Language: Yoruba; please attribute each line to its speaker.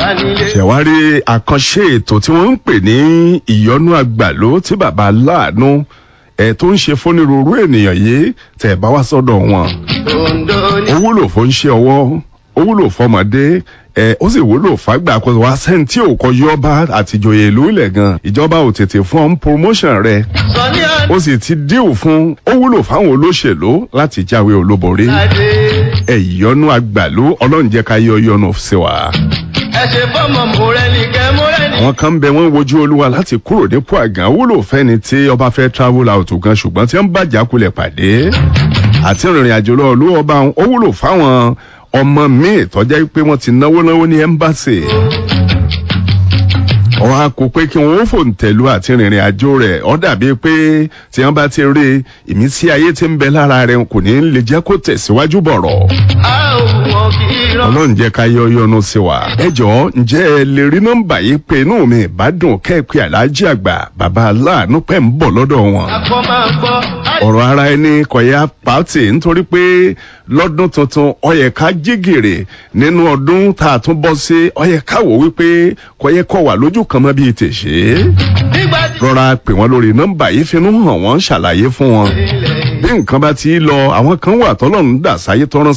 Speaker 1: nílé.
Speaker 2: ṣẹ̀wárí àkànṣe ètò tí wọ́n ń pè ní ìyọnú àgbàló tí bàbá aláàánú ẹ̀ tó ń ṣe fónírúurú ènìyàn yìí tẹ̀ bá wá sọ́dọ̀ wọn.
Speaker 1: Ondo ní.
Speaker 2: ó wúlò fún iṣẹ́ ọwọ́ ó wúlò fọmọdé ẹ ó sì wúlò fàgbà kó wá sẹ́ni tí ò kọ yọba àtijọ́yè ìlú ilẹ̀ gan ìjọba ò tètè fún ọ́n promotion rẹ̀
Speaker 1: Sọ ní
Speaker 2: ó sì ti díù fún ó wúlò fáwọn olóṣèlú láti jáwé olúborí
Speaker 1: àdé.
Speaker 2: ẹ ìyọnú àgbàlú ọlọ́run jẹ́ ká yọ yọnu sí wa.
Speaker 1: Ẹ ṣe fọ́mọ mọ̀rẹ́nì kẹ́ mọ̀rẹ́nì.
Speaker 2: àwọn kan ń bẹ wọn wojú olúwa láti kúrò nípò àgàn ó wúlò fẹ́ni tí ọba fẹ́ travel out gan ṣùgbọ́n tí wọ́n bá jákulẹ̀ pàdé àti ìrìn àjò lọ olú ọba ó wúlò fáwọn ọmọ míì tọ́jà pé wọ́n ti náwó náwó ní ẹ́mbáṣì wọn á kó pé kí wọn ó fòǹtẹ̀lú àti rìnrìn àjò rẹ̀ ọ́ dàbí pé tí wọ́n bá ti rí ìmísí ayé tí ń bẹ lára rẹ̀ kò ní lè jẹ́ kó tẹ̀síwájú bọ̀rọ̀
Speaker 1: A ò wọ́n kì í rán.
Speaker 2: ọlọ́run jẹ́ ká yọ yọnu sí wa. ẹ jọ̀ọ́ ǹjẹ́ ẹ lè rí nọ́mbà yìí pé inú mi ìbádùn kẹ́ẹ̀pẹ́ aláàjì àgbà bàbá aláàánú pẹ́ ń bọ̀ lọ́dọ̀ wọn.
Speaker 1: Akọ máa gbọ́.
Speaker 2: ọ̀rọ̀ ara ẹni kọ̀yà pàtì nítorí pé lọ́dún tuntun ọyẹ ká jígèrè nínú ọdún tá a tún bọ́ sí ọyẹ ká wò wípé kọ̀yẹ kọ̀ wà lójú kan mọ́ bíi tèṣe.
Speaker 1: Nígbà tí.
Speaker 2: rọra pè wọ́n lórí nọ́mbà yìí finú hàn wọ́n ṣàlàyé fún wọn.
Speaker 1: Ilẹ̀
Speaker 2: bí nǹkan bá ti lọ àwọn kan wà tọ́lọ́run dà sáyé tọ́rán